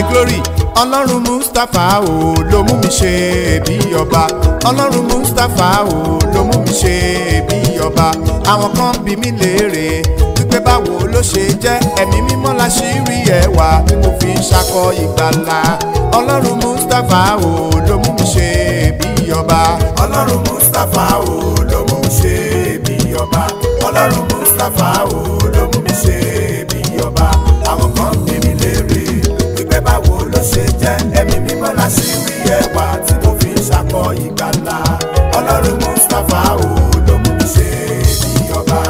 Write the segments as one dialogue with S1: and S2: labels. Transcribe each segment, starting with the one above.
S1: glory ọlọ́run mustapha o ló mú mi ṣe bí ọba ọlọ́run mustapha o ló mú mi ṣe bí ọba àwọn kan bí mi léèrè wípé báwo ló ṣe jẹ́ ẹ̀mí mímọ́ la ṣì rí ẹwà tí mo fi ń ṣakọ ìgbàlà ọlọ́run mustapha o ló mú mi ṣe bí ọba ọlọ́run mustapha o ló mú mi ṣe bí ọba ọlọ́run mustapha o ló mú mi ṣe bí ọba àwọn kan bí mi léèrè wípé báwo ló ṣe jẹ́ ẹ̀mí mímọ́ la ṣì rí ẹwà tí mo fi ń ṣakọ ìgbàlà ọlọ́run mustapha o ló mú mi ṣe bí ọba.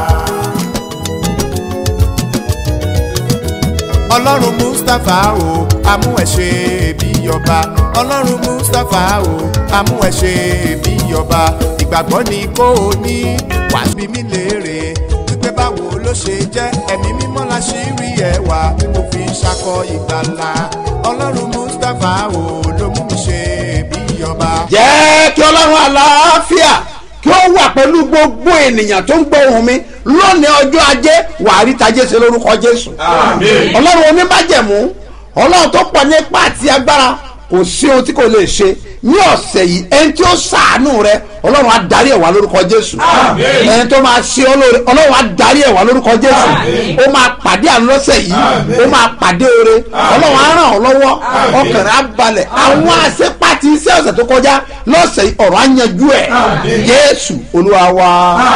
S1: ọlọ́run mustapha o amú ẹ ṣe bí ọba ọlọ́run mustapha o amú ẹ ṣe bí ọba ìgbàgbọ́ ni kò ní wàá bí mi léèrè wípé báwo ló ṣe jẹ́ ẹ̀mí mímọ́ la ṣì rí ẹwà tí mo fi ń ṣakọ ìgbàlà ọlọ́run mustapha o ló mú mi ṣe bí ọba.
S2: jẹ́ kí ọlọ́run àlàáfíà kí ó wà pẹ̀lú gbogbo ènìyàn tó ń gbọ́ ohùn mi lónìí ọjọ́ ajé wàá rí tajé ṣe lórúkọ jésù
S3: Àmín.
S2: ọlọ́run oníbàjẹ̀mú ọlọ́run tó pọ̀ ní ipá àti agbára kò sí ohun tí kò lè ṣe ní ọ̀sẹ̀ yìí ẹni tí ó ṣàánú rẹ ọlọ́run á darí ẹ̀ wá lórúkọ jésù
S3: Àmín.
S2: ẹni tó máa ṣe ọlọ́run ọlọ́run á darí ẹ̀ wá lórúkọ jésù
S3: Àmín.
S2: ó máa pàdé àánú lọ́sẹ̀ yìí
S3: Àmín.
S2: ó máa pàdé oore ọlọ́run á ràn ọ́ lọ́wọ́ ọkàn rẹ̀ á balẹ̀ àwọn àṣepàtì iṣẹ́ ọ̀sẹ̀ tó kọjá lọ́sẹ̀ yìí ọ̀rọ̀ á yanjú ẹ̀
S3: Àmín.
S2: jésù olúwa wa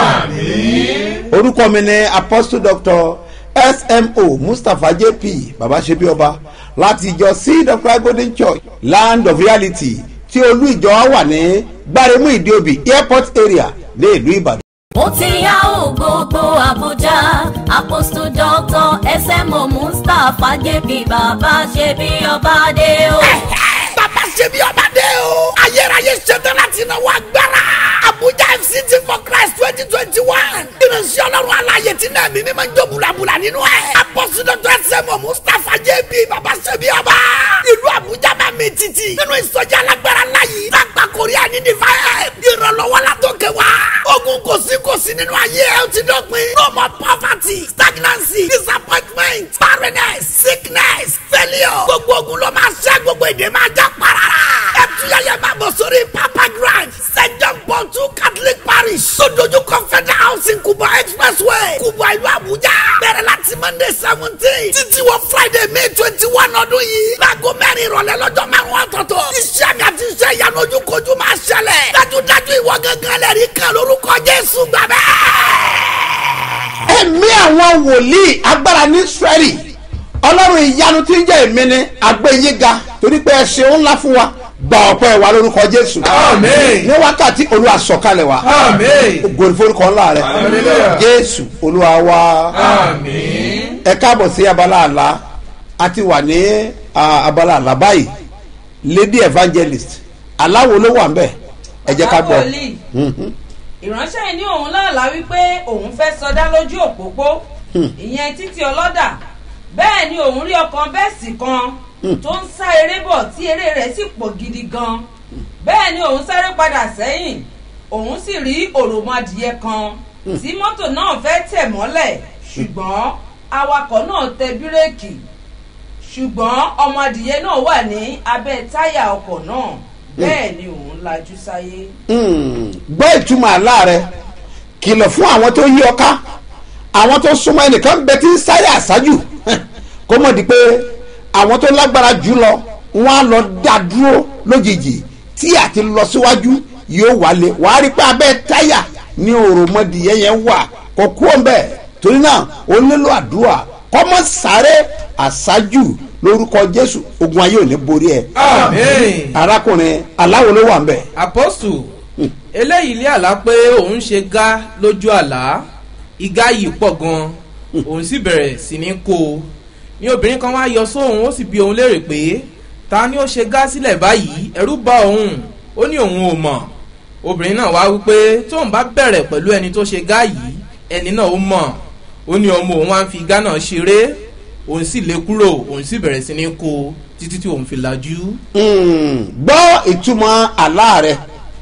S3: Àmín.
S2: orúkọ mi ni apostle doctor smo mustapha jp babasebi ọba láti ìjọ seed of christ golden church land of reality tí olú ìjọ wa wà ní gbáremú ìdíòbí airport area ní ìlú ìbàdàn.
S4: ó ti yá ò gbogbo àbújá apostle doctor smo mustapha jp bàbá ṣe bí ọba dé o.
S5: bàbá ṣe bí ọba dé o. ayérayé ṣetán láti náwó agbára. abuja fct for christ twenty twenty one. ìránṣẹ́ ọlọ́run aláyè tí náà mímí máa ń jó bulabula nínú ẹ̀. apọ́sí dr sẹ́mu mustapha jb bàbá ṣe bí ọba. ìlú abuja máa mi títì. nínú ìsọjí alágbára láyé. lágbà korea ní divine. ìrànlọ́wọ́ la tó kẹ wá. ogun kò sí kò sí nínú ayé ẹ ó ti dọ́pin. no more poverty stagnancy disappointment barrenness sickness failure. gbogbo ogun ló máa ṣẹ́ gbogbo èdè máa já parara. ẹ tún yẹyẹ máa bọ̀ sórí papa grand st john paul two catholic parish. sódójú confederal housing kubwa expressway kubwa ìlú abuja. bẹ̀rẹ̀ láti monday seventeen títí wọ friday may twenty one ọdún yìí. láago mẹ́rin ìrọ̀lẹ́ lọ́jọ́ márùn-ún ọ̀tọ̀ọ̀tọ̀. iṣẹ́ mi àti iṣẹ́ ìyanu ojúkojú máa ṣẹlẹ̀. dájúdájú ìwọ gángan lẹ́rìí kan lórúkọ jésù gbàgbẹ́
S2: ẹ̀mí àwọn wòlíì agbára ní israẹli ọlọ́run ìyanu tí ń jẹ́ èmi ni àgbẹ̀yéga torí pé ẹ ṣeun ńlá fún wa gba ọ̀pọ̀ ẹ̀wà lórúkọ jésù
S3: Àmín.
S2: ní wákàtí olúwa sọ̀kalẹ̀ wa
S3: Àmín.
S2: ògo ni forúkọ ńlá rẹ
S3: Hallelujah.
S2: jésù olúwa wa
S3: Àmín.
S2: ẹ káàbọ̀ sí abala àlá a ti wà ní ah, abala àlá báyìí lady evangelist aláwo ló wà ń bẹ̀ ẹ jẹ́ ká gbọ́.
S6: wòlíì ìránṣẹ́ yìí ní òun láàlá wípé òun fẹ́ sọdá lójú òpópó ìyẹn títí ọlọ́dà bẹ́ẹ̀ ni òun rí ọkàn bẹ́ẹ̀sì kan tó ń sá eré bọ̀ tí eré rẹ̀ sì pọ̀ gidi gan bẹ́ẹ̀ ni òun sáré padà sẹ́yìn òun sì rí òròmọdìyẹ kan tí mọ́tò náà fẹ́ tẹ̀ mọ́lẹ̀ ṣùgbọ́n awakọ̀ náà tẹ bírèkì ṣùgbọ́n ọmọdìyẹ náà wà ní abẹ́ táyà ọkọ̀ náà bẹ́ẹ̀ ni òun lajú sáyé.
S2: Hmm, gbọ́ ìtumọ̀ àlá rẹ kìlọ̀ fún àwọn tó yí ọ ká àwọn tó súnmọ́ ẹnìkan bẹ tí ń sáré àṣájù kó mọ̀ di pé àwọn tó lágbára jù lọ wọ́n á lọ dá dúró lójijì tí àti lọ síwájú yóò wálé wàá rí pé abẹ́ táyà ní òròmọdìyẹ yẹn wà kò kú ọ̀nbẹ torí náà ó nílò àdúrà kọ́mọ sáré àṣájù lórúkọ jésù ogun ayé ò ní borí ẹ
S3: Àmín.
S2: arákùnrin aláwo ló wà ń bẹ̀.
S7: apọ́sù eléyìí lé àlá pé òun ṣe gá lójú àlá igá yìí pọ̀ gan òun sì bẹ̀rẹ̀ sí ní kó o ní obìnrin kan wá yọ sóhun ó sì bi òun léèrè pé ta ni ó ṣe gá sílẹ̀ báyìí ẹ̀rú bá òun ó ní òun ò mọ̀ obìnrin náà wá wípé tóun bá bẹ̀rẹ̀ pẹ̀lú ẹni tó ṣe gá yìí ẹni náà ó mọ̀ ó ní ọmọ òun wá ń fi igá náà ṣeré òun sì lé kúrò òun sì bẹ̀rẹ̀ sí ní kó o títí tí òun fi lajú.
S2: Mm, gbọ́ ìtumọ̀ àlá rẹ̀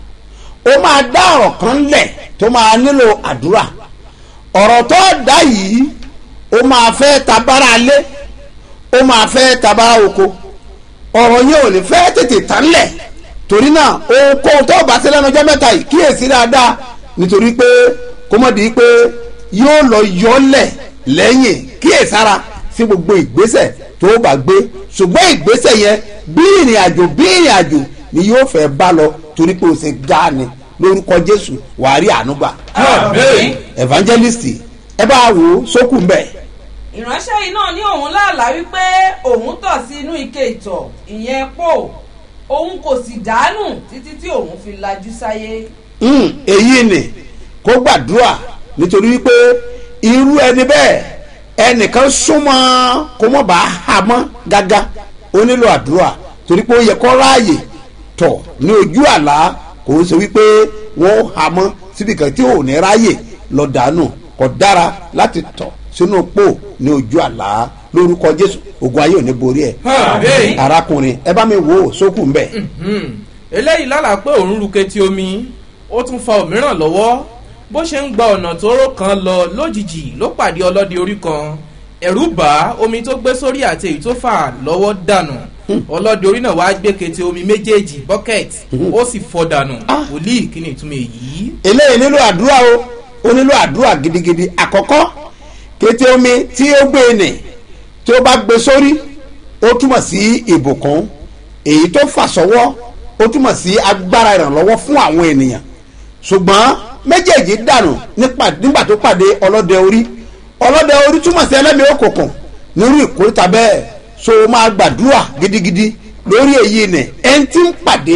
S2: ó máa dá ọ̀rọ̀ kan lẹ̀ tó máa nílò àdúrà ọ̀rọ̀ tó dá yìí ó máa fẹ́ tabára alé ó máa fẹ́ tabára oko ọ̀rọ̀ yẹn ò ní fẹ́ tètè tán lẹ̀ torí náà ohunkóhun tó bá sí lẹ́nu ọjọ́ mẹ́ta yìí kíyèsí dáadáa nítorí pé kó mọ̀ di pé yóò lọ yọlẹ̀ lẹ́yìn kíyèsára sí gbogbo ìgbésẹ̀ tó bá gbé ṣùgbọ́n ìgbésẹ̀ yẹn bí ìrìn àjò bí ìrìn àjò ni yóò fẹ́ bá lọ torí pé o ṣe gá ni lórúkọ jésù wàá rí àánú gbà
S3: Àmín.
S2: evangelist ẹ bá wò ó sókù ń bẹ̀.
S6: ìránṣẹ́ yìí náà ní òun láàlá wípé òun tọ̀ sí inú ike ìtọ̀ ìyẹn pò òun kò sì dànù títí tí òun fi lajú sáyé.
S2: Mm, èyí ni kó gbàdúrà nítorí wípé irú ẹni bẹ́ẹ̀ ẹnìkan súnmọ́ kó mọ̀ bá a mọ́ gágá ó nílò àdúrà torí pé ó yẹ kó ráàyè tọ̀ ní ojú àlá kò ń ṣe wípé wọ́n ha mọ́ síbi kan tí ò ní ráàyè lọ dànù kò dára láti tọ̀ sínú pò ní ojú àlá lórúkọ jésù ogun ayé ò ní borí ẹ
S3: Àmín.
S2: arákùnrin ẹ bá mi wò ó sókù ń bẹ̀.
S7: Hmm. eléyìí lálàá pé òun ru ketí omi ó tún fa òmíràn lọ́wọ́ bó ṣe ń gba ọ̀nà tóóró kan lọ lójijì ló pàdé ọlọ́dẹ orí kan ẹ̀rú bá omi tó gbé sórí àti èyí tó fà lọ́wọ́ dànù ọlọ́dẹ orí náà wàá gbé ketí omi méjèèjì bucket ó sì fọ́ dànù wòlíì kí ni ìtumọ̀ èyí.
S2: eléyìí nílò àdúrà o ó nílò àdúrà gidigidi àkọ́kọ́ kété omi tí ó gbé nì tí ó bá gbé sórí ó túmọ̀ sí ìbùkún èyí tó fà sọ́wọ́ ó túmọ̀ sí agbára ìrànlọ́wọ́ fún àwọn ènìyàn ṣùgbọ́n méjèèjì dànù nípa- nígbà tó pàdé ọlọ́dẹ orí ọlọ́dẹ orí túmọ̀ sí ẹlẹ́mìí òkùnkùn nírú ìkórìtà bẹ́ẹ̀ so o máa gbàdúrà gidigidi lórí èyí nì ẹni tí ń pàdé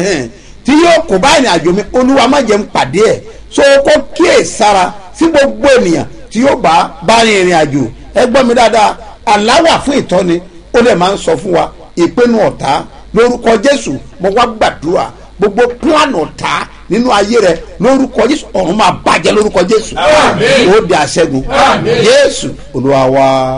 S2: tí yóò kó bá ìrìn àjò mi olúwa má jẹ́ ń pàdé ẹ̀ so kó kíyè sára sí gbogbo ènìyàn tí yóò bá bá rin ìrìn àjò ẹ gbọ́ mi dáadáa aláwà fún ìtọ́ni ó lè máa ń sọ fún wa ìpinnu ọ̀tá lórúkọ jésù mo wá gbàdúrà gbogbo plan ọ̀tá nínú ayé rẹ lórúkọ jésù ọ̀run máa bàjẹ́ lórúkọ jésù
S3: Àmín.
S2: ó di àṣẹgun
S3: Àmín.
S2: jésù olúwa wa.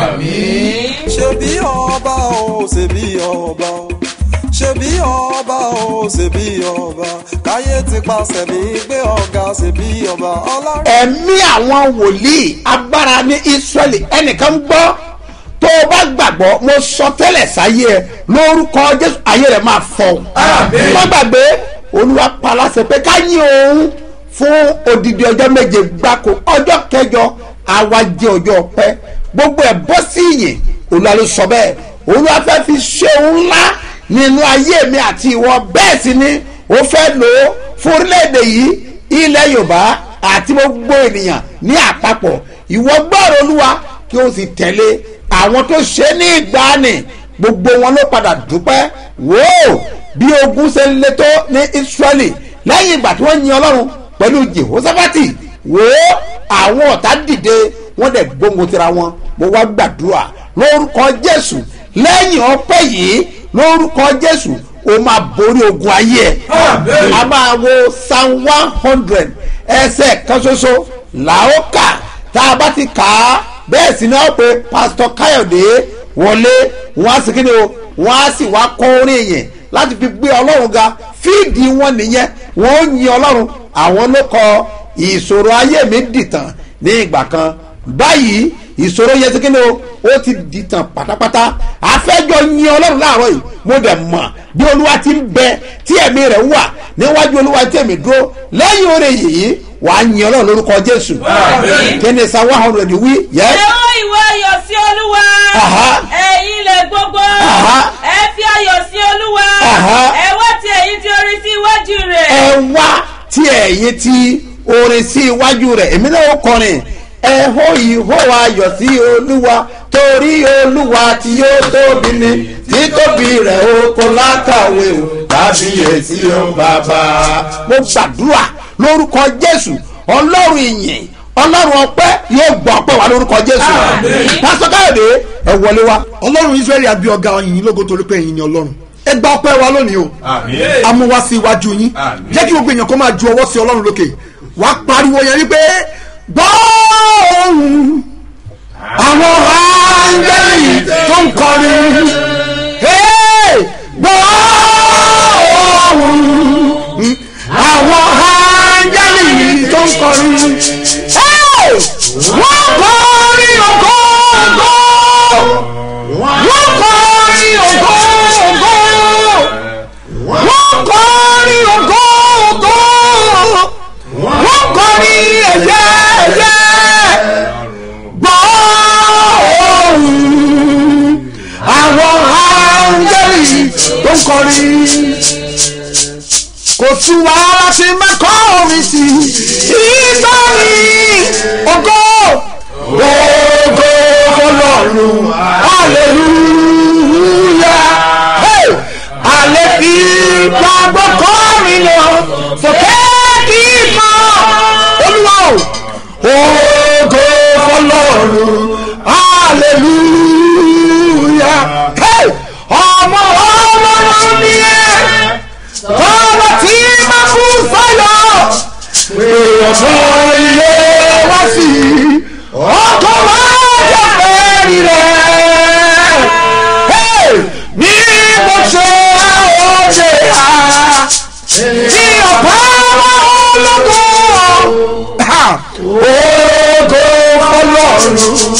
S3: Àmín.
S8: ṣebí ọba o ṣebí ọba o ṣebí ọba o ṣebí ọba káyé ti pàṣẹ mi gbé ọ̀gá ṣebí ọba ọlọ́run.
S2: ẹ̀mí àwọn wòlíì agbára ní israẹli ẹnìkan ń gbọ́ tó o bá gbàgbọ́ mo sọ tẹ́lẹ̀ sáyé ẹ lórúkọ jésù ayé rẹ̀ máa fọ́
S3: Àmín.
S2: má gbàgbé olúwa paláṣẹ pé ká yín òun fún odidi ọjọ́ méje gbáko ọjọ́ kẹjọ àwa jẹ́ ọjọ́ ọpẹ́ gbogbo ẹ̀ bọ́ sí ìyìn olúwa ló sọ bẹ́ẹ̀ olúwa fẹ́ fi ṣe òun ńlá nínú ayé mi àti ìwọ bẹ́ẹ̀ sì ni ó fẹ́ lò ó fún orílẹ̀-èdè yìí ilẹ̀ yorùbá àti gbogbo ènìyàn ní àpapọ̀ ìwọ gbọ́rọ̀ olúwa kí o sì tẹ̀lé àwọn tó ṣe ní ìgbàanì gbogbo wọn ló padà dúpẹ́ wò ó bí ogun ṣe ń le tó ní israẹli lẹ́yìn ìgbà tí wọ́n yin ọlọ́run pẹ̀lú jehoshaphati wò ó àwọn ọ̀tá dìde wọ́n dẹ̀ gbóngun tira wọn mo wá gbàdúrà lórúkọ jésù lẹ́yìn ọpẹ́ yìí lórúkọ jésù o máa borí ogun ayé ẹ
S3: Àmín.
S2: a máa wo psalm one hundred ẹsẹ̀ kan ṣoṣo làókà tá a bá ti kà á bẹ́ẹ̀ sì ni wọ́n pe pásítọ̀ káyọ̀dé wọlé wọ́n á sì kí ni o wọ́n á sì wá kọ́ orin yẹn láti fi gbé ọlọ́run ga fíìdì wọn nìyẹn wọ́n ó yin ọlọ́run àwọn ló kọ ìṣòro ayé mi dìtàn ní ìgbà kan báyìí ìṣòro yẹn ti kí ni o ó ti dìtàn pátápátá àfẹ́jọ́ yin ọlọ́run láàárọ̀ yìí mo dẹ̀ mọ̀ bí olúwa ti ń bẹ tí ẹ̀mí rẹ̀ wà níwájú olúwa tí èmi dúró lẹ́yìn oore yìí wàá yin ọlọ́run lórúkọ jésù
S3: Àmín.
S2: kí ni sa one hundred wí yẹ
S6: ẹ ó ìwọ ayọ̀ sí olúwa
S2: Aha.
S6: ẹ̀yin ilẹ̀ gbogbo
S2: Aha.
S6: ẹ fi ayọ̀ sí olúwa
S2: Aha.
S6: ẹ wá ti ẹ̀yin tí orin sí iwájú rẹ̀.
S2: ẹ wá tí ẹ̀yin ti orin sí iwájú rẹ̀ èmi náà ó kọrin ẹ hó ìhó ayọ̀ sí olúwa torí olúwa tí yóò tóbi ni títóbi rẹ̀ ó kó lákàwé o kábíyèsí o bàbá. mo gbàdúrà lórúkọ jésù ọlọ́run ìyìn ọlọ́run ọpẹ́ yóò gbọ́ ọpẹ́ wa lórúkọ jésù.
S3: Àmín.
S2: pásítọ̀ káyọ̀dé ẹ wọlé wa.
S9: ọlọ́run israẹli àbí ọ̀gá ọ̀yìn lógo torí pé ẹ̀yin ni ọlọ́run ẹ gba ọpẹ́ wa lónìí o
S3: Àmín.
S9: amúwá sí iwájú yín
S3: Àmín.
S9: jẹ́ kí gbogbo èèyàn kó máa ju ọwọ́ sí ọlọ́run lókè wà á pariwo yẹn wípé gbọ́ ohùn àwọn áńgẹ́lì tó ń kọrin Hey! gbọ́ ohùn àwọn áńgẹ́lì tó ń kọrin Hey! wọ́n kọrin ògo ògo wọ́n kọrin ògo ògo kò tún wá láti mẹ́kọ́ omi sí ìgbàanì ògo ògo ọlọ́run hallelujah hey! alẹ́ fi gbàgbọ́ kọ́ mi lọ sókè kí n mọ olúwa o ògo ọlọ́run hallelujah hey! ọmọ ọlọ́run ni ẹ ọmọ tí ma fún fọyọ pé ọmọ ilé wá sí ọkọ wa jẹ fẹẹrí rẹ Hey! ní mo ṣe ọjẹ ha tí ọ̀pá wa ológo ha ògo fọlọ́run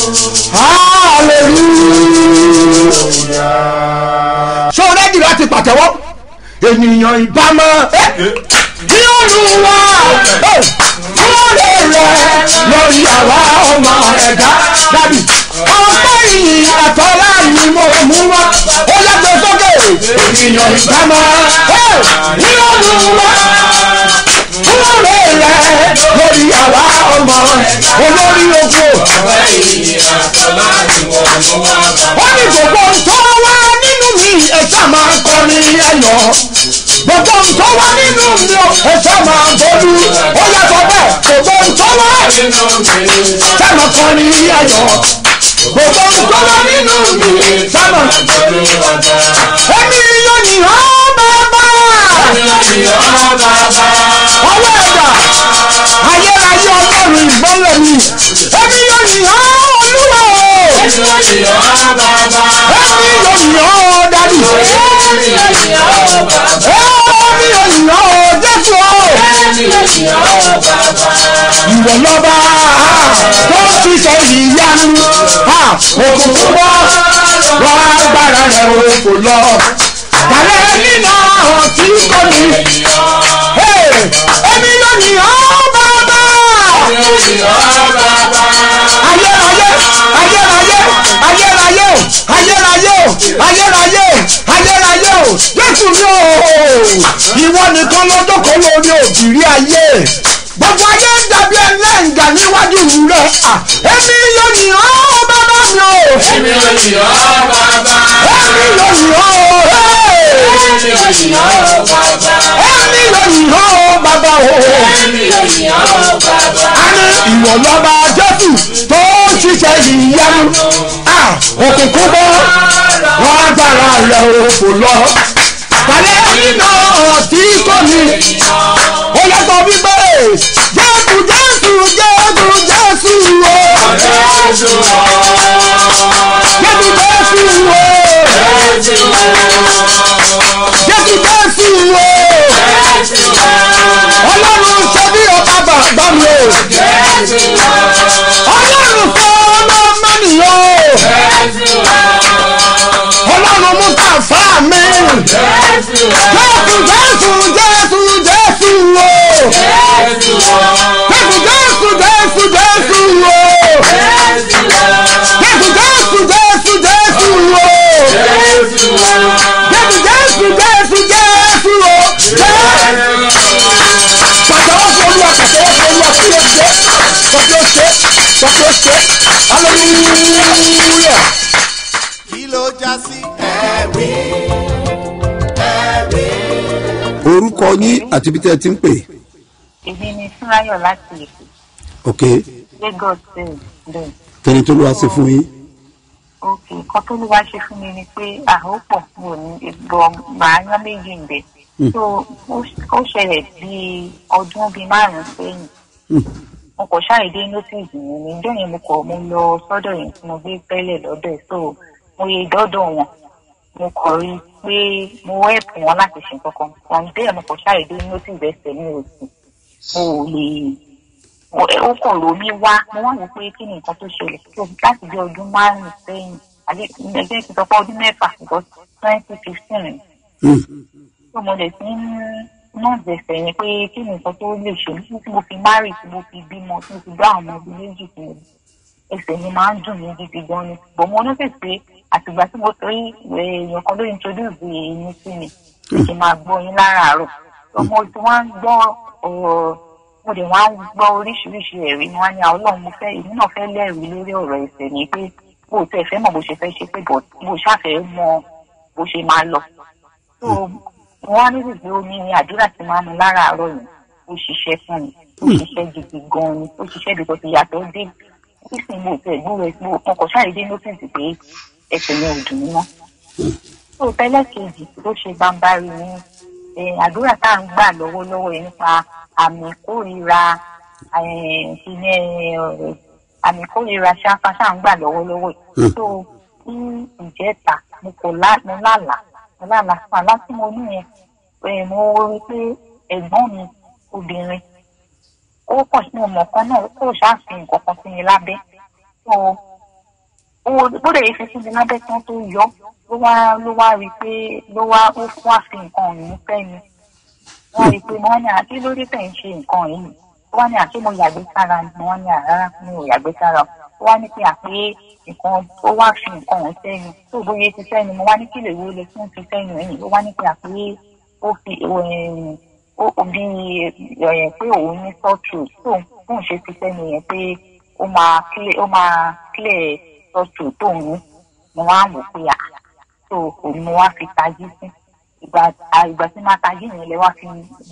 S9: hallelujah. ṣé o rẹ́dì láti pàtẹ́wọ́ ènìyàn ìbámu bí olúwa lórí rẹ lórí àwa ọmọ ẹ̀dá dàbí ọpẹ́ yìí àtọ́lá ni mo mú wá ó yàgbẹ́ sókè ènìyàn ìbámu bí olúwa lórí rẹ lórí àwa ọmọ olórí ogun ó ní gbogbo nǹkan wá nínú mi ẹ̀ṣá máa ń kọ́ ní ẹ̀yọ́ gbogbo nǹkan wá nínú mi ẹ̀ṣá máa ń bọ́lú ó yàtọ̀ bẹ́ẹ̀ gbogbo nǹkan wá ẹ̀ṣá máa kọ́ ní ẹ̀yọ́ gbogbo nǹkan wá nínú mi ẹ̀ṣá máa ń bọ́lú ẹ̀mí yóò ní ọ́ bàbá ọwọ́ ẹ̀dá ayérayé ọlọ́run ìgbọ́lẹ̀ mi ẹ̀mí yóò ní ọ́ olúwa o ẹ̀mí yóò ní ọ́ dádì ẹ̀mí yóò ní ọ́ jésù o ìwọ lọ́ba tó ń ṣiṣẹ́ ìyanu òkùnkùn bọ́ wọ́n agbára rẹ̀ o kò lọ kàlẹ́ nínú tí kò ní ẹ̀mí yóò ní ọ́ bàbá ayérayé ayérayé ayérayé o ayérayé o ayérayé o ayérayé o jésù ni o ìwọ nìkan lọ́jọ́ kan lórí òbírí ayé gbogbo ayé ń dàbí ẹlẹ́ǹgà níwájú rẹ èmi yóò ní ọ́ bàbá mi o èmi yóò ní ọ́ bàbá èmi yóò ní ọ́ èmi yóò ní ọ́ bàbá èmi yóò ní ọ́ bàbá o èmi yóò ní ọ́ bàbá a ní ìwọ lọ́ba jésù tó ń ṣiṣẹ́ ìyanu òkùnkùn bọ́ wọ́n agbára rẹ̀ o kò lọ kàlẹ́ nínú ọtí kò ní ó yàtọ̀ wípé jésù jésù jésù jésù o jésù jésù o jésù jésù o ọlọ́run ṣe bí ọba bàbá mi o ọlọ́run fún ọmọ mẹ́nìyàn o ọlọ́run mú kàfá mi jésù jésù jésù jésù o jésù jésù jésù jésù o jésù jésù jésù jésù o jésù jésù jésù jésù o pàtàkì fún olúwa pàtàkì fún olúwa kí ló ṣe kọ́kí ó ṣe kọ́kí ó ṣe hallelujah.
S1: kí ló já sí ẹ̀rí ẹ̀rí.
S2: orúkọ yín àti ibi tẹ́ ẹ ti ń pè
S10: èmi ni fúnráyọ̀ láti èkó
S2: ok
S10: lagos state bẹ́ẹ̀
S2: kẹ́ni tó ló wá sí fún yín
S10: ok nǹkan tó ló wá ṣe fún mi ni pé àhópọ̀ mo ní bọ̀ màá yán méjì ń bẹ̀ so ó- ó ṣẹlẹ̀ bí ọdún bíi márùn-ún sẹ́yìn mo kò ṣàìdé notice mi ní ìjọ yẹn mo kọ̀ mo lọ sọ́dọ̀ yẹn tí mo gbé tẹ́lẹ̀ lọ́dọ̀ ẹ̀ so mo yẹ dọ́dọ̀ wọn mo kọ̀ rí i pé mo help wọn láti ṣe nǹkan kan from there mo kò ṣàìdé notice ẹsẹ̀ mi ò sí mo ò lè mo- ó kàn ló mi wá mo wá wò pé kí ni nǹkan tó ṣẹlẹ̀ so láti bí ọdún márùn-ún sẹ́yìn àbí ẹgbẹ́ ti sọ pé ọdún mẹ́fà because twenty fifteen tó mo lè fi ń náà gbèsè yẹn pé kí ni nǹkan tó lè ṣe nígbà tí mo fi márì tí mo fi bímọ tí mo fi gbá àwọn ọmọ ibi méjì tí mo bí ẹsẹ̀ mi máa ń dùn mí gidi gan ni bọ̀ mo notice pé àtìgbà tí mo torí èèyàn kan ló introduce èyí sí mi kí n máa gbọ́ yín láràárọ̀ ọmọ tí wọ́n ń gbọ́ ọ̀rọ̀ mo dẹ̀ wá ń gbọ́ oríṣiríṣi ẹ̀rí ni wọ́n ní àwọn ọlọ́run mo fẹ́ èmi náà fẹ́ lẹ́rìí lórí ọ̀rọ̀ ẹ̀sẹ̀ ni pé bó o tẹ̀ fẹ́ mọ̀ bó ṣe fẹ́ ṣe pé bó o ṣàfẹ́ mọ bó ṣe máa lọ. so wọ́n á níbi pé ó ní àdúrà tí máa ń mu láràárọ̀ yìí ó ṣiṣẹ́ fún mi ó ṣiṣẹ́ gidi gan-an ni ó ṣiṣẹ́ bí kò ti yàtọ̀ dé nísìnyí mo tẹ̀ gbúrò ẹ̀ mo kàn ṣàìdé nọ́tìsì pé ẹsẹ̀ yẹn ò dùn mí mọ́. so tẹ́lẹ̀ kejì tó ṣe bámbárí ni eh, àdúrà tá à ń gbà lọ́wọ́lọ́wọ́ yìí nípa àmì kórìíra eh, ìyẹn, eh, àmì kórìíra ṣáfá tá à ń gbà lọ́wọ́lọ́wọ́ yìí. so ní ìjẹta mo kò lá mo lálàá mo lálàá fún àlá tí mo ní yẹn eh, mo rí pé ẹ̀gbọ́n mi obìnrin ó pọ̀ sí ọmọ kan náà kó ṣàfihàn nǹkan kan sí mi lábẹ́ so ó bóde yìí fi sí mi lábẹ́ tán tó yọ ló wá ló wá rí i pé ló wá ó fún àfi nǹkan ọ̀hún fẹ́ mi wọ́n rí i pé wọ́n ní àti lórí tẹ̀ ń ṣe nǹkan yìí wọ́n ní àti mo yàgbé sára ni wọ́n ní àrárá mi ò yàgbé sára ó wá ní pé àpé nǹkan ó wá fi nǹkan ọ̀hún sẹ́yìn tó bóyá ti sẹ́yìn mo wá ní kí lè wo lè tún fi sẹ́yìn ẹ̀yìn ó wá ní pé àpé ó fi ó ó bí ẹ̀ pé òun ní sọ́ọ̀tù tó ń ṣe fi sẹ́yìn yẹn pé ó máa kílẹ̀ ó máa kílẹ̀ sọ́ọ̀tù tó ń ní mo wá wò pé à tó òun mo wá fi tají sí ìgbà ìgbà tí máa tají yẹn lẹ wá fi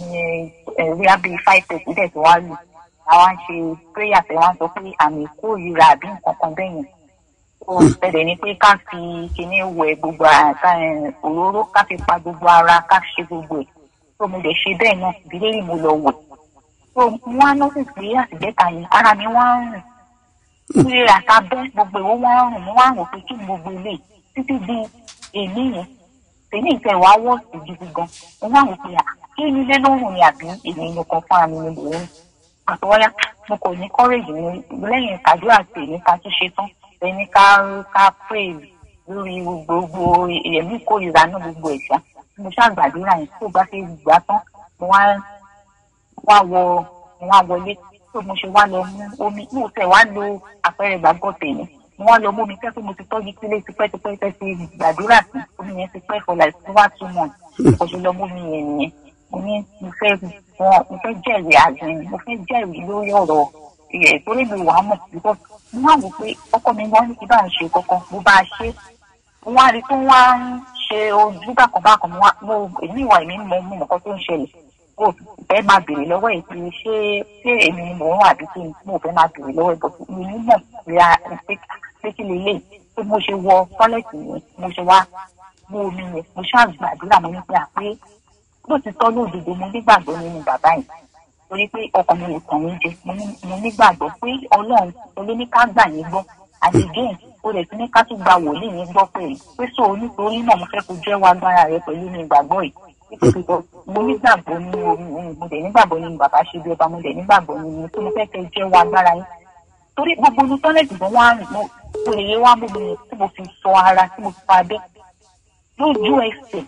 S10: rí abí five thirty dẹ̀ tó wá lù àwa ń ṣe prayer tẹ̀ wá ń sọ pé àmì ìkórìíra àbí nǹkan kan bẹ́ẹ̀ yẹn ó bẹ̀rẹ̀ ni pé ká fi kinní wẹ̀ gbogbo àká òróró ká fi pa gbogbo ara ká fi ṣe gbogbo ẹ̀ tó mo lè ṣe bẹ́ẹ̀ náà ìdílé yìí mo lọ wẹ̀ tó wọ́n á nọ́ọ̀sì pé àtìgbẹ́ta yìí ara mi wá ń rìn ìrè àtàbẹ́ gbogbo ìwọ́ wá ń rìn mo wá ń rò pé kí ni gbogbo ilé títí di èmi yẹn tèmi ìfẹ́ wàá wọ́ sí gidi gan mo wá wò pé à kí ni ilé lóhùn ni àbí èmi nìkan fúnra mi ni mò ń àtọwọ́yá mo kò ní kọ́rẹ́jì mi lẹ́yìn àdúrà tèmi ká tún ṣe tán ẹni ká ká pray lórí gbogbo ẹ̀mí ìkórìíra náà gbogbo ẹ̀ṣá mo ṣàgbàdúrà yẹn tó bá ṣe gbà tán mo wá wá wọ mo wá wọlé tó mo ṣe wá lọ mú omi mo tẹ̀ wá lo àpẹẹrẹ ìgbàgbọ́ tèmi mo wá lọ mú omi tẹ́ pé mo ti tọ́jú sílé tipẹ́tipẹ́ tẹ́ ti gbàdúrà sí omi yẹn ti pẹ́ for like over two months mo ṣe lọ mú mi yẹn nìyẹn mo ní mo fẹ́ wọn mo fẹ́ jẹ́rìí àgbẹ̀ mo fẹ́ jẹ́rìí lórí ọ̀rọ̀ ẹ̀ torí mi wàá mọ̀ because mo wá wò pé ọkọ mi wọ́n ní kí bá ń ṣe kankan mo bá a ṣe mo wá rí i pé wọ́n á ń ṣe ojú bákan bákan mo wá mo èmi ìwà èmi mo mú nǹkan tó ń ṣẹlẹ̀ mo fẹ́ máa bèrè lọ́wọ́ ẹ̀ pé ṣé ṣé èmi ni mò ń wà bí kí mo fẹ́ máa bèrè lọ́wọ́ ẹ̀ bọ̀ mi ní mọ̀ ríra pé kí lè lè pé mo ṣe wọ tọ́lẹ̀tì yẹn mo ṣe wá mú omi yẹn mo ṣáà gbàdúrà mo ní pé à pé lóòtítọ́ lóòdodo mo nígbàgbọ́ nínú bàbá yìí torí pé ọkàn mi ò tàn mí jẹ mo nígbàgbọ́ pé ọlọ́run olóníká gbà yín gbọ́ àdìgẹ́yìn o lè ti ní ká tún gba wòlíì yín gbọ́ pẹ̀lú pé so nítorí náà mo fẹ́ kó jẹ́wọ́ agbára rẹ pẹ̀lú mi ìgbàgbọ́ yìí nítorí mo nígbàgbọ́ ní mo dẹ̀ nígbàgbọ́ nínú bàbá ṣe bí ọba mo dẹ̀ nígbàgbọ́ nínú tó mo fẹ́ kẹ́ jẹ́wọ́ agbára yín torí gbogbo ní tọ́lẹ̀tì gan wá rìn mo lè yé wá mú mi tí mo fi sọ ara tí mo fi fa abẹ́ lójú ẹsẹ̀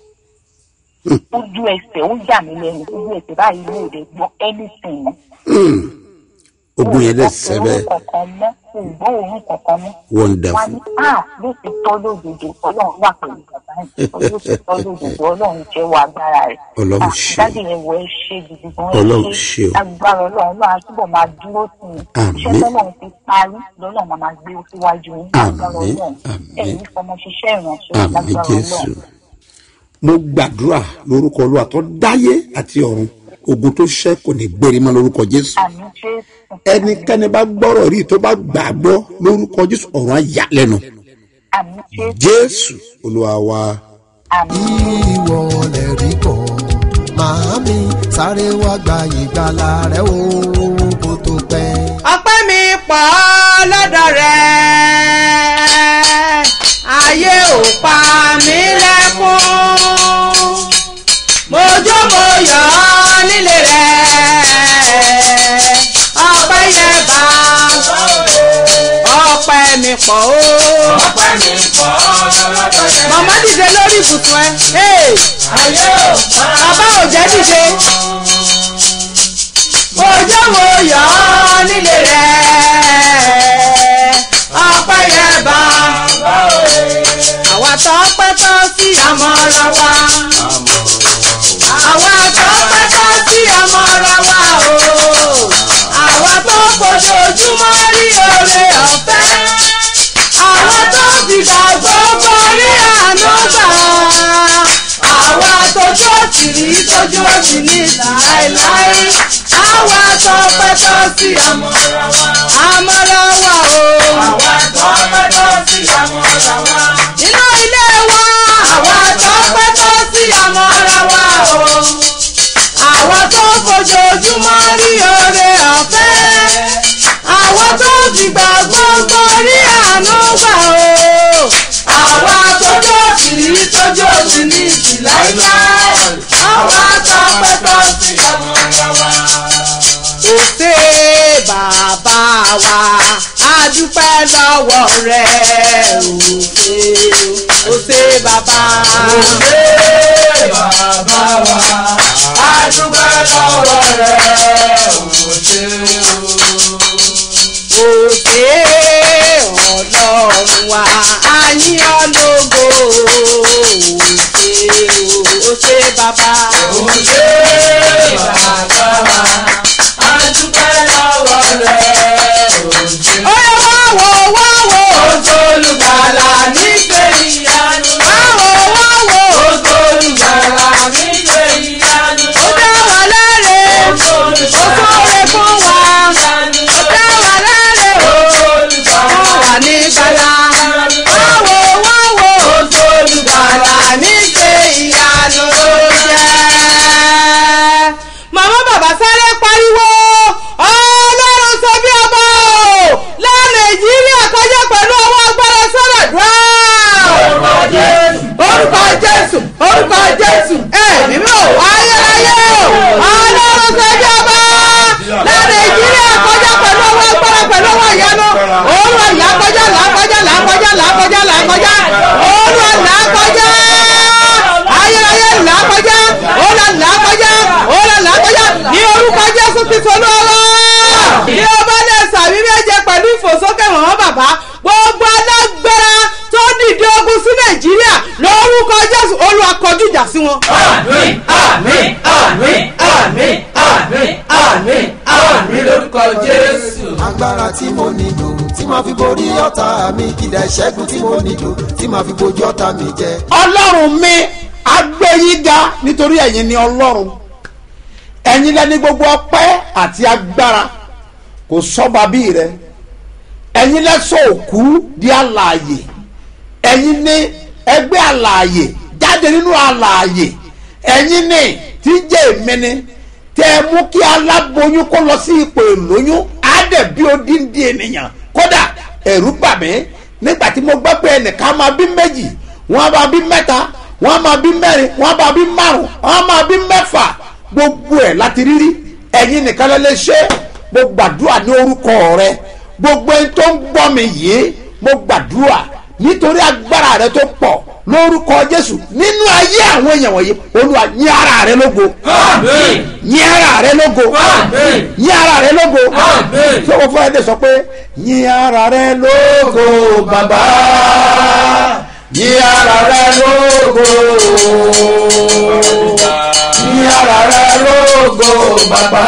S10: ojú ẹsẹ̀ ó yà mí lẹ́nu ojú ẹsẹ̀ báyìí ló lè gbọ́ anything mọ́.
S2: ogun yẹn dẹ sẹbẹ
S10: òun kankan mọ́ ògbọ́ òun kankan mọ́.
S2: wonderful
S10: wọ́n ní a ló ti tọ́ lódodo ọlọ́run wà pẹ̀lú bàbá yìí ló ti tọ́ lódodo ọlọ́run jẹ́wọ́ agbára rẹ̀.
S2: Ọlọ́run ṣe.
S10: dájú yẹn wọ ẹ ṣe gidi gan
S2: Ọlọ́run ṣe o.
S10: agbára ọlọ́run náà á túbọ̀ máa dúró sí i.
S2: Àmín.
S10: iṣẹ́ tọ́lọ́run ti parí lọ́lọ́run máa máa gbé síwájú yín agbára
S2: Àmín.
S10: ọlọ́run
S2: Àmín.
S10: ẹ̀yin fọmọ ṣiṣẹ́ ìrànṣẹ́
S2: àmì
S10: lágbára
S2: jésù
S10: ọlọ́run.
S2: mo gbàdúrà lórúkọ olúwa tó dáyé àti ọ̀run ogun tó ṣẹ́ kò ní gbérí mọ́ lórúkọ jésù
S10: àmì jésù.
S2: ẹnikẹ́ni bá gbọ́rọ̀ rí tó bá gbàgbọ́ lórúkọ jésù ọ̀run á yà lẹ́nu
S10: àmì jésù.
S2: jésù olúwa wa.
S10: àmì.
S11: ìwọ lè rí kọ́ màámi sáré wá gba ìgbàlà rẹ o kó tó pẹ́.
S7: ọpẹ́ mi pọ̀ lọ́dọ̀ rẹ̀ ayé ò pa mí lẹ́kún mo jó mo yọ̀ ọ́ nílé rẹ̀ ọpẹ́ yẹ bá ọpẹ́ mi pọ̀ o.
S3: ọpẹ́ mi pọ̀ lọ́dọ̀ rẹ̀.
S7: màmá dìde lórí ibùsùn ẹ hey,
S3: ayé ò pa
S7: bàbá ò jẹ́ dìde mo jó mo yọ̀ ọ́ nílé rẹ̀ ọpẹ́ yẹ bá àwa tó pẹ́ tó sí àmọ́ra wa àwa tó pẹ́
S3: sí àmọ́ra wa.
S12: àmọ́ra wà o.
S3: àwa tọ́pẹ́ tọ́ sí àmọ́ra wa.
S12: nínú ilé wa.
S3: àwa tọ́pẹ́ tọ́ sí àmọ́ra wa o.
S12: àwa tó fojoojúmọ́ rí oore ọ̀fẹ́. àwa tó fìgbà gbogbo rí àánú gbà o.
S3: àwa tójó sí tójó sí ní ìsìláìláì. àwa tọ́pẹ́ tọ́ sí àmọ́ra wa.
S12: òsè bàbá wa a dúpẹ́ lọ́wọ́ rẹ̀ òsè òsè bàbá.
S3: òsè bàbá wa a dúpẹ́ lọ́wọ́ rẹ̀ òsè
S12: òsè ọlọ́run wa a yìn ọ́ lógo òsè òsè bàbá.
S3: òsè bàbá wa a dúpẹ́ lọ́wọ́ rẹ̀ òsè.
S12: ó yẹ wá wò wá wò.
S3: Oṣù olùgbàlà nígbè ìyanu.
S12: Wáwo wáwo.
S3: Oṣù olùgbàlà nígbè ìyanu.
S12: Ó dá wa láre.
S3: Oṣù
S12: Ó
S3: olùgbàlà
S12: kóre fún wa.
S3: ìyanu.
S12: Ó dá wa láre.
S3: Oṣù
S12: Ó
S3: olùgbàlà
S12: wà ní gbàlà. Wáwo wáwo.
S3: Oṣù olùgbàlà
S12: nígbè ìyanu ló jẹ́. Màmá bàbá sáré pariwo. Ọlọ́run sọ bí ọba o. Lá Nàìjíríà kọjá pẹ̀lú ọwọ́ agbára sọ́dọ̀ dùn
S3: Orúkọ Jésù.
S12: orúkọ jésù orúkọ jésù ẹ̀mí mi ò ayérayé o ọlọ́run sẹ́jọ́ bá lára ìjírí àkọjá pẹ̀lú ọwọ́ agbára pẹ̀lú ọwọ́ ìyanu olúwa làkọjá làkọjá làkọjá làkọjá làkọjá olúwa làkọjá ayérayé làkọjá olúwa làkọjá olúwa làkọjá ní orúkọ jésù kristu olúwa bí o bá lè sàmì méje pẹ̀lú ìfòsókè wọ̀n bàbá gbogbo alágbára tó dìde ogun sí nàìjíríà lórúkọ jésù olúwa kọjú ìjà sí wọn.
S3: Àmín àmín àmín àmín àmín àmín àmín lórúkọ Jésù.
S11: agbára tí mo nílò tí màá fi borí ọ̀tá mi kìdá ìṣẹ́gun tí mo nílò tí màá fi bojú ọ̀tá mi jẹ.
S2: ọlọ́run mi agbẹ́yìnga nítorí ẹ̀yin ni ọlọ́run ẹ̀yin lẹ́ni gbogbo ọpẹ́ àti agbára kò sọ́ba bí rẹ ẹ̀yin lẹ́sọ̀ òkú di alààyè ẹ̀yin ní ẹgbẹ́ alààyè jáde nínú alààyè ẹ̀yin ní tí ń jẹ́ èmi ni tẹ́ ẹ mú kí aláboyún kó lọ sí ipò ìlóyún á dẹ̀ bí odindi ènìyàn kódà ẹ̀rú bà mí nígbà tí mo gbọ́ pé ẹnìkan máa bí méjì wọ́n máa bí mẹ́ta wọ́n máa bí mẹ́rin wọ́n máa bí márùn wọ́n máa bí mẹ́fà gbogbo ẹ̀ láti rírí ẹ̀yin nìkan lè lè ṣe mo gbàdúrà ní orúkọ rẹ gbogbo ẹni tó ń gbọ́ mi yìí mo gbàdúrà nítorí agbára rẹ tó pọ̀ lórúkọ jésù nínú ayé àwọn èèyàn wọ̀nyí olúwa yín ara rẹ lógo
S3: Àmín.
S2: yín ara rẹ lógo
S3: Àmín.
S2: yín ara rẹ lógo
S3: Àmín.
S2: tí wọ́n fún ẹ dé sọ pé yín ara rẹ lógo bàbá yín ara rẹ lógo yín ara rẹ lógo bàbá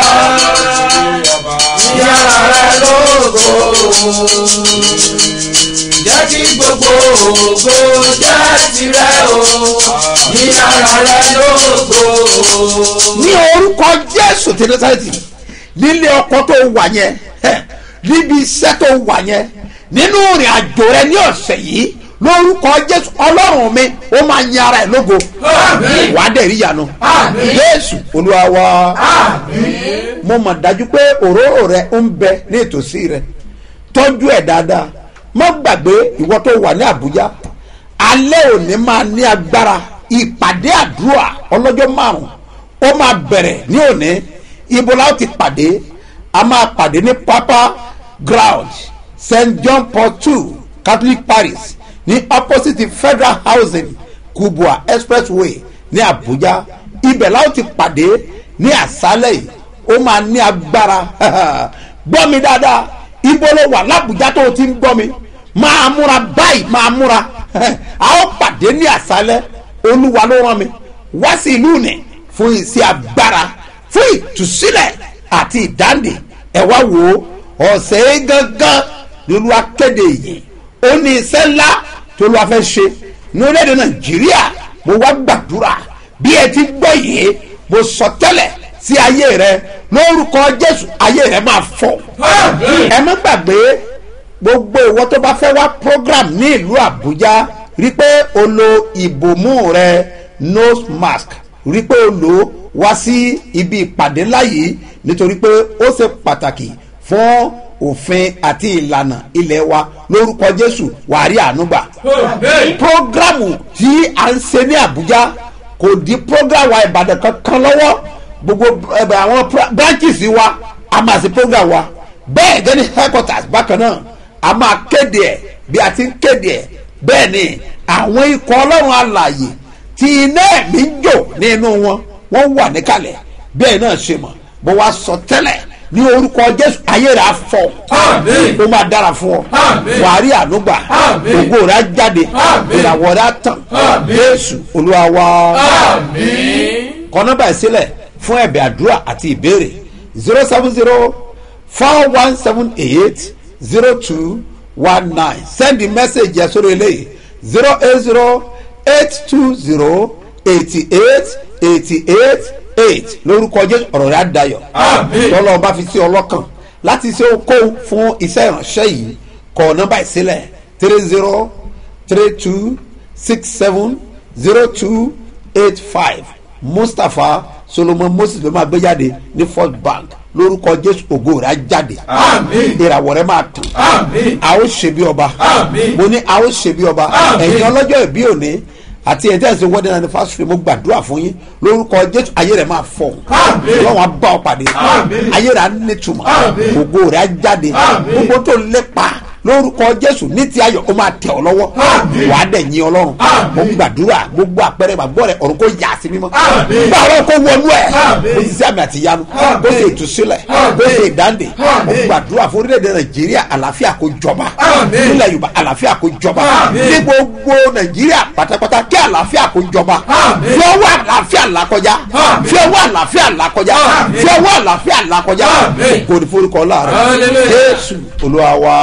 S2: yín ara rẹ lógo
S3: Jẹ́ kí gbogbo ògo jẹ́ tirẹ̀ o. Ní ara rẹ lógo.
S2: ní orúkọ jésù ti násàrẹ́tì nílé ọkọ tó wà yẹn ẹ, níbi iṣẹ́ tó wà yẹn nínú ìrìn àjò rẹ ní ọ̀sẹ̀ yìí lórúkọ jésù ọlọ́run mi ó máa yin ara ẹ̀ lógo
S3: Àmín.
S2: wà á dẹ̀ rí ìyanu
S3: Àmín.
S2: jésù olúwa wa
S3: Àmín.
S2: mo mọ̀ dájú pé òróró rẹ ń bẹ ní ìtòsí rẹ tọ́jú ẹ̀ dáadáa má gbàgbé ìwọ tó wà ní àbújá alẹ́ òní máa ní agbára ìpàdé àdúrà ọlọ́jọ́ márùn ó máa bẹ̀rẹ̀ ní òní ibo la ó ti pàdé a máa pàdé ní papa ground st john paul two catholic parish ní opposite federal housing kubwa expressway ní abuja ibẹ̀ la ó ti pàdé ní àṣálẹ̀ yìí ó máa ní agbára gbọ́ mi dáadáa ibo ló wà lábùjá tó o ti ń gbọ́ mi máa múra báyìí máa múra a ó pàdé ní àṣálẹ̀ olúwa ló rán mi wá sí ìlú nì fún iṣẹ́ agbára fún ìtúsílẹ̀ àti ìdáǹdè ẹ wá wò ó ọ̀sẹ̀ yìí gangan ni olúwa kéde yìí ó ní iṣẹ́ ńlá tó olúwa fẹ́ ṣe ní orílẹ̀-èdè nàìjíríà mo wá gbàdúrà bí ẹ ti gbọ́ yìí mo sọ tẹ́lẹ̀ sí ayé rẹ lórúkọ jésù ayé rẹ máa fọ ẹ má gbàgbé gbogbo ìwọ tó bá fẹ́ wá program ní ìlú àbújá rí pé o lo ìbòmú rẹ nose mask rí pé o lò ó wá sí ibi ìpàdé láyé nítorí pé ó ṣe pàtàkì fún òfin àti ìlànà ilé wa lórúkọ jésù wàárí ànúgbà programu tí a ń ṣe ní àbújá kò di programu wa ìbàdàn kankan lọ́wọ́ gbogbo ẹbẹ àwọn pra- branches wa a máa ṣe program wa bẹ́ẹ̀ gẹ́ni headquarters bákan náà a máa kéde ẹ̀ bí a ti ń kéde ẹ̀ bẹ́ẹ̀ ni àwọn ikọ̀ ọlọ́run alààyè tí iná ẹ̀mí ń jò nínú wọn wọ́n wà níkàlẹ̀ bẹ́ẹ̀ náà ṣe mọ̀ bó wá sọ tẹ́lẹ̀ ní orúkọ jésù ayé rẹ̀ á fọ ó máa dára fún ọ wàá rí ànúgbà ògo rẹ̀ á jáde ìràwọ̀ rẹ̀ á tàn jésù olúwa wá kọ nọ́mbà ìsílẹ̀ fún ẹ̀bẹ̀ àdúrà àti ìbéèrè zero seven zero four one seven eight zero two one nine send the message yẹn sórí eléyìí zero eight zero eight two zero eighty eight eighty eight eight lórúkọ jésù ọ̀rọ̀ rẹ̀ á dayọ̀ tọ́lọ́ bá fi sí ọlọ́kàn láti ṣe okòwò fún iṣẹ́ ìránṣẹ́ yìí kọ nọ́mbà ìsílẹ̀ three zero three two six seven zero two eight five mustapha solomon moses ló máa gbé jáde ní first bank lórúkọ jésù ògo rẹ̀ á jáde ìràwọ̀ rẹ̀ máa tàn a ó ṣe bí ọba mo ní a ó ṣe bí ọba ẹ̀yin ọlọ́jọ́ ìbí òní àti ẹ̀jẹ̀ ẹ̀sìn wedding anniversary mo gbàdúrà fún yín lórúkọ jésù ayé rẹ̀ máa fọ̀ ọlọ́run á bá ọ pàdé ayé rẹ̀ á nítumọ̀ ògo rẹ̀ á jáde gbogbo tó lépa lórúkọ jésù ní ti ayọ̀ ó máa tẹ̀ ọ́ lọ́wọ́ wàá dẹ̀ yin ọlọ́run mo gbàdúrà gbogbo àpẹẹrẹ gbàgbọ́ rẹ̀ ọ̀run kò yà sí mímọ́ gbà ọlọ́run kò wọnú ẹ̀ kò sì sí àmì àti ìyanu kò sì ìtúsílẹ̀ kò sì ìdáǹdè mo gbàdúrà fún orílẹ̀-èdè nàìjíríà àlàáfíà kò jọba nílẹ̀ yorùbá àlàáfíà kò jọba ní gbogbo nàìjíríà pátápátá kí àlàáfíà kò jọba fi ọwọ́ àlàáfíà là kọjá fi ọwọ́ àlàáfíà là kọjá fi ọwọ́ àlàáfíà là kọjá kò ní forúkọ láàrin jésù olúwa wa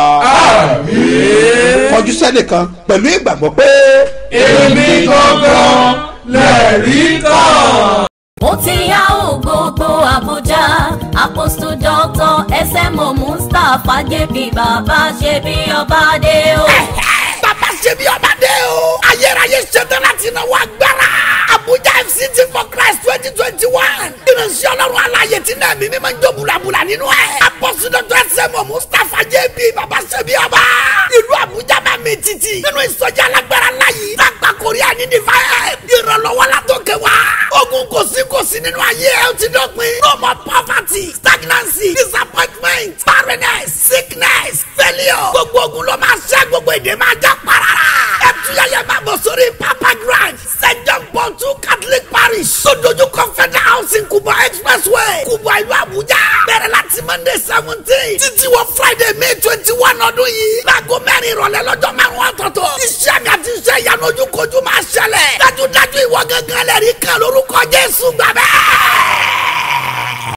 S2: kọjú sẹ́nìkan pẹ̀lú ìgbàgbọ́ pé.
S3: èmi gangan lẹ́rìí kan.
S4: ó ti yá ò gbogbo àbújá apostle doctor smo mustapha jp bàbá ṣe bí ọba dé o.
S5: bàbá ṣe bí ọba dé o. ayérayé ṣetán láti náwó agbára. abuja fct for christ twenty twenty one. ìrìnsì ọlọ́run aláyè tí náà mímí máa ń jó bulabula nínú ẹ̀. apọ́sí dr sẹ́mu mustapha jb bàbá ṣe bí ọba. ìlú abuja máa mi títì. nínú ìsọjí alágbára láyé. lágbà korea ní divine. ìrànlọ́wọ́ la tó kẹ́ wa. ogun kò sí kò sí nínú ayé ẹ̀ ó ti dọ̀pin. no more poverty stagnancy disappointment barrenness sickness failure. gbogbo ogun ló máa ṣẹ́ gbogbo èdè máa já parara. ẹ tuyẹyẹ máa bọ̀ sórí papa grand st john paul two catholic parish. tó dojú kọ federal housing kubwa expressway kubwa ìlú abuja. bẹ̀rẹ̀ láti monday seventeen títí wọ friday may twenty one ọdún yìí. láago mẹ́rin ìrọ̀lẹ́ lọ́jọ́ márùn-ún ọ̀tọ̀ọ̀tọ̀. iṣẹ́ mi àti iṣẹ́ ìyanu ojúkojú máa ṣẹlẹ̀. dájúdájú ìwọ gángan lẹ́rìí kan lórúkọ jésù gbàgbẹ́.